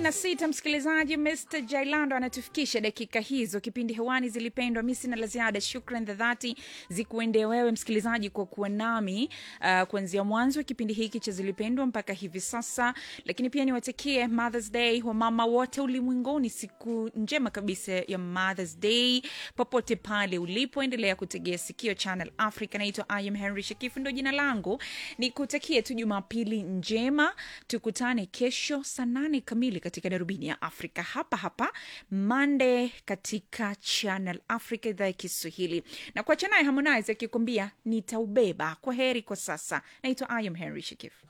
na sita msikilizaji mr jailando anatufikisha dakika hizo kipindi hewani zilipendwa mi sina la ziada shukran za dhati zikuende wewe msikilizaji kwa kuwa nami uh, kuanzia mwanzo wa kipindi hiki cha zilipendwa mpaka hivi sasa lakini pia niwatakie mothers day wa mama wote ulimwenguni siku njema kabisa ya mothers day popote pale ulipoendelea kutegea sikio channel africa naitwa im henry shakifu ndo jina langu nikutakie tu jumapili njema tukutane kesho saa nane kamili katika darubini ya afrika hapa hapa mande katika channel africa idhaa ya kiswahili na kuacha naye harmonize akikwambia nitaubeba kwa heri kwa sasa naitwa im henry shakifu